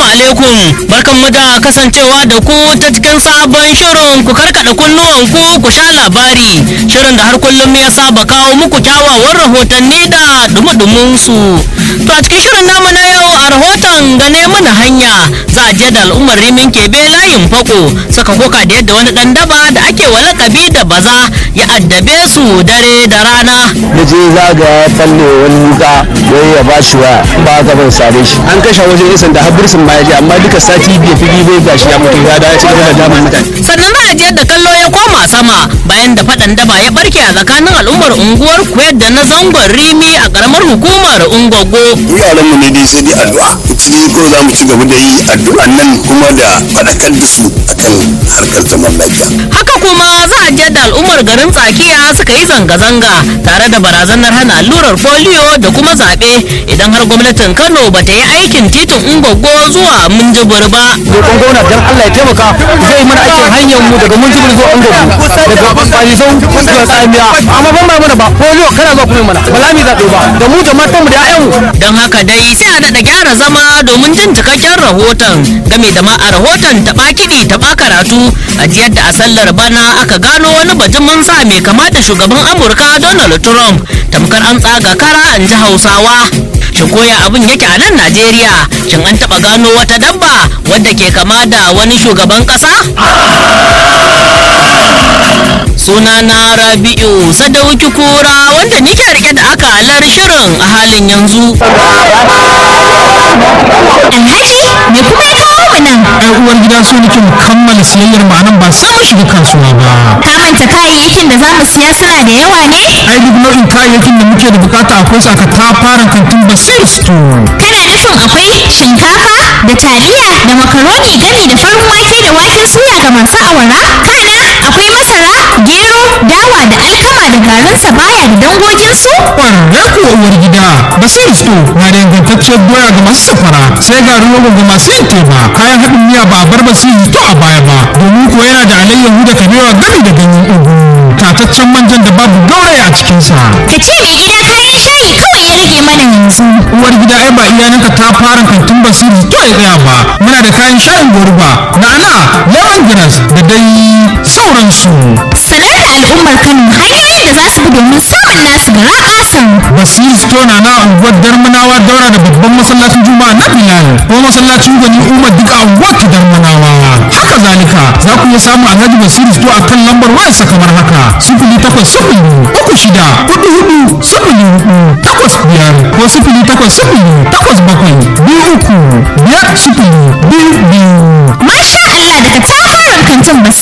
alaikum barkanmu da kasancewa da ku ta cikin sabon shirin ku karkada kunnuwan ku ku sha labari shirin da har kullum ya saba kawo muku kyawawan rahotanni da dumudumin su to a cikin shirin namu na yau a rahoton gane mana hanya za a je da al'ummar rimin kebe layin fako suka koka da yadda wani dan daba da ake wa lakabi da baza ya addabe su dare da rana na je zaga ya falle wani wuka wai ya ba shi waya ba ka ban sare shi an kashe wajen isan da habirsin ma ya je amma duka sati biyu fi bai gashi ya mutu ya dawo cikin da daman mutane sannan za a je da kallo ya koma sama bayan da faɗan daba ya barke a tsakanin al'ummar unguwar kuyar da na zangon rimi a karamar hukumar ungogo yaran mu ne dai sai dai addu'a ita dai ko za mu ci gaba da yi addu'an nan kuma da faɗakar da su akan harkar zaman lafiya haka kuma za a je da al'ummar garin tsakiya suka yi zanga-zanga tare da barazanar hana allurar polio da kuma zaɓe idan har gwamnatin kano ba ta yi aikin titin ungogo zuwa minjibir ba roƙon gwamna dan Allah ya taimaka zai mana aikin hanyar mu daga mun jibir zuwa angobu daga balisau zuwa tsamiya amma ban ba mana ba polio kana zuwa kuma mana ba za mu zaɓe ba da mu da matan mu da ƴaƴan mu don haka dai sai a daɗa gyara zama domin jin cikakken rahoton game da ma a rahoton taɓa kiɗi taɓa karatu a jiyar da a sallar bana aka gano wani bajimin sa mai kama da shugaban amurka donald trump tamkar an tsaga kara an ji hausawa shin koya abin yake a nan najeriya shin an taɓa gano wata dabba wadda ke kama da wani shugaban ƙasa suna na rabi'u sadauki kura wanda nike rike da akalar shirin a halin yanzu Alhaji me kuma ya kawo mu nan? ai uwar gida so nake mu kammala siyayyar mu anan ba sai mun shiga kasuwa ba Ka manta kayayyakin da za mu siya suna da yawa ne? ai duk nau'in kayayyakin da muke da bukata akwai su aka fara kantin basir store Kana nufin akwai shinkafa da taliya da makaroni gami da farin wake da waken suya ga masu awara? Kana akwai masara, gero, dawa da alkama da garin sabaya da dangoginsu? kwararre kuwa uwar gida basir store na da ingantacciyar doya ga masu safara sai garin rogo ga masu yin teba kayan haɗin miya ba a bar basir store a baya ba domin kuwa yana da alayyahu da kabewa gami da ganyen ugu tataccen manjan da babu gauraya a cikinsa Ka ce mai gida kayan shayi kawai ya rage mana yanzu. uwar gida ai ba iyalanka ta fara kantin basiri to ya tsaya ba muna da kayan shayin gurba na'ana lemongrass da dai sauransu Sanar da al'ummar Kano hanyoyin da za su bi domin samun nasu gara ƙasan. basiri store na na unguwar darmanawa daura da babban masallacin juma'a na bilal ko masallacin gwani umar duka unguwar ta darmanawa haka zalika za ku iya samun alhaji basiri store a kan lambar wayarsa kamar haka sifili takwas sifili uku shida hudu hudu sifili hudu takwas biyar ko sifili takwas sifili takwas bakwai biyu uku biyar sifili biyu biyu Masha Allah daga tafarin kantin Basir